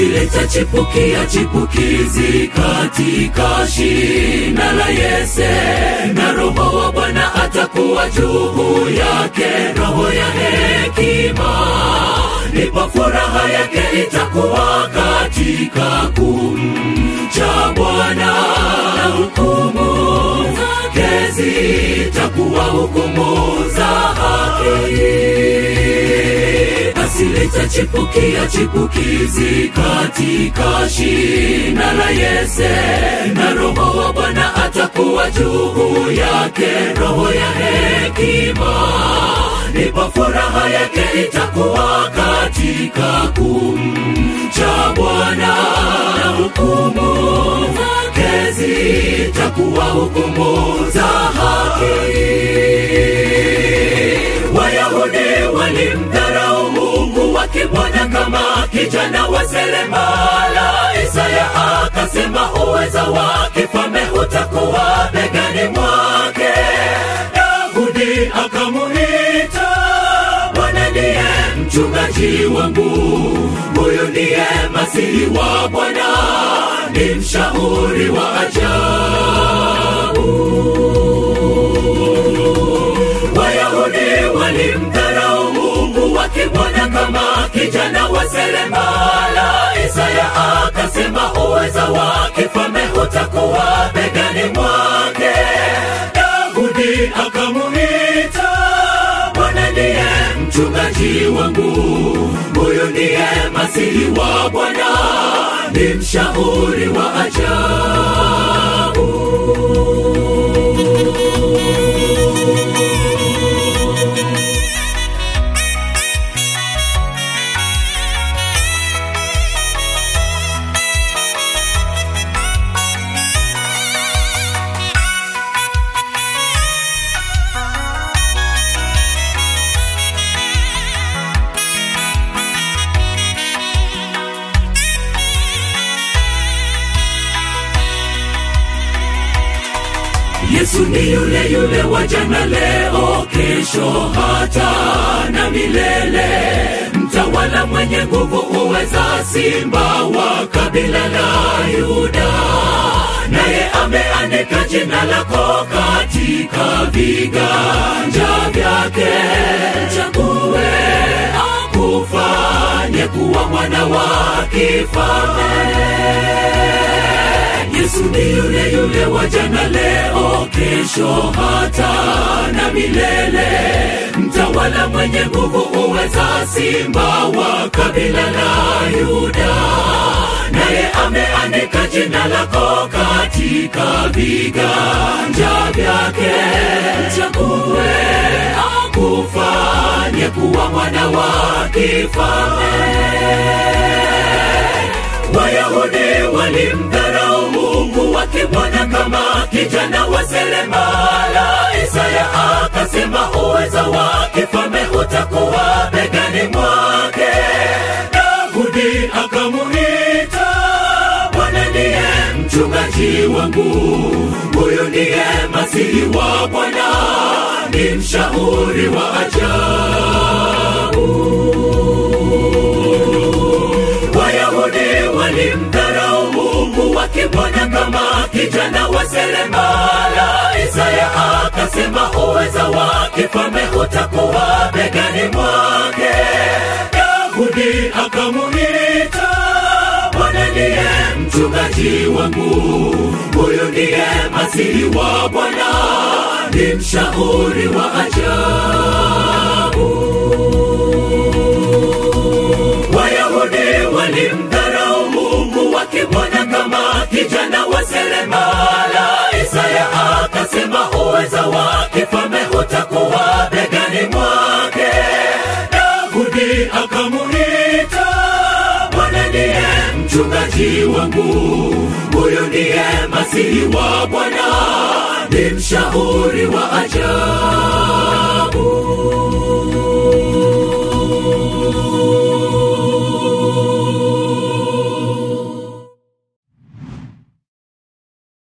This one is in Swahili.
litachipukia chipukizi katika shina la Yese, na Roho wa Bwana atakuwa juu yake, roho ya hekima, ndipo furaha yake itakuwa katika kumcha Bwana, na hukumu zake zitakuwa hukumu za haki basi litachipukia chipukizi katika shina la Yese, na Roho wa Bwana atakuwa juu yake, roho ya hekima, ndipo furaha yake itakuwa katika kumcha Bwana, na hukumu zake zitakuwa hukumu za haki. Wayahudi walimdharau Mungu wakimwona kama kijana wa seremala. Isaya akasema uweza wa kifalme utakuwa begani mwake. Daudi akamuita, Bwana ndiye mchungaji wangu, huyu ndiye masihi wa Bwana, ni mshauri wa ajabu. Wayahudi walimdharau Mungu wakimwona kama kijana wa seremala. Isaya akasema uweza wa kifalme utakuwa begani mwake. Daudi akamuita, Bwana ndiye mchungaji wangu, huyu ndiye masihi wa Bwana, ni mshauri wa ajabu. Yesu ni yule yule wa jana, leo, kesho, hata na milele, mtawala mwenye nguvu, uweza, simba wa kabila la Yuda, naye ameandika jina lako katika viganja vyake. Mchague akufanye kuwa mwana wa kifalme. Yesu ni yule yule wa jana, leo, kesho, hata na milele, mtawala mwenye nguvu, uweza, simba wa kabila la Yuda, naye ameandika jina lako katika viganja vyake. Mchague akufanye kuwa mwana wa kifalme. Wayahudi walimdharau Mungu wakimwona kama kijana wa seremala. Isaya akasema uweza wa kifalme utakuwa begani mwake. Daudi akamuita, Bwana ndiye mchungaji wangu, huyu ndiye masihi wa Bwana, ni mshauri wa ajabu. Wayahudi walimdharau Mungu wakimwona kama kijana wa seremala. Isaya akasema uweza wa kifalme utakuwa begani mwake. Daudi akamuita, Bwana ndiye mchungaji wangu, huyu ndiye masihi wa Bwana, ni mshauri wa ajabu. Wayahudi walimdharau Mungu wakimwona kama kijana wa seremala. Isaya akasema uweza wa kifalme utakuwa begani mwake. Daudi akamuita, Bwana ndiye mchungaji wangu, huyu ndiye masihi wa Bwana, ni mshauri wa ajabu.